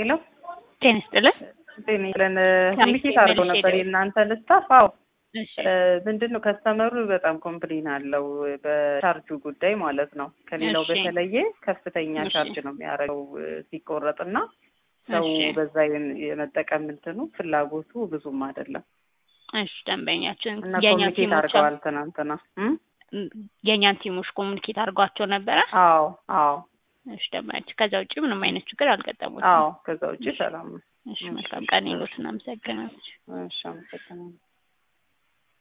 ሄሎ ጤና ይስጥልን። ጤና ይስጥልን። ከሚስቴ ኮሚኒኬት አድርገው መልሼ ነበር ደውል- የእናንተ ልስታፍ። አዎ እሺ ምንድን ነው ከስተመሩ በጣም ኮምፕሌን አለው በቻርጁ ጉዳይ ማለት ነው። ከሌላው እሺ። በተለየ ከፍተኛ እሺ። ቻርጅ ነው የሚያደርገው ሲቆረጥና ሰው እሺ። በዛ የን- የመጠቀም እንትኑ ፍላጎቱ ብዙም አይደለም እሺ ደንበኛችን እና የእኛ ኮሚኒኬት ቲሞች አድርገዋል ትናንትና። እም? የእኛን ቲሞች ኮሙኒኬት አድርጓቸው ነበረ። አዎ አዎ እሺ ደንበኛችን ከዛ ውጭ ምንም አይነት ችግር አልገጠሙትም። አዎ ከዛ ውጭ ሰላም ነው። እሺ መልካም ቀን ይሉት እናመሰግናለን። እሺ አመሰግናለሁ።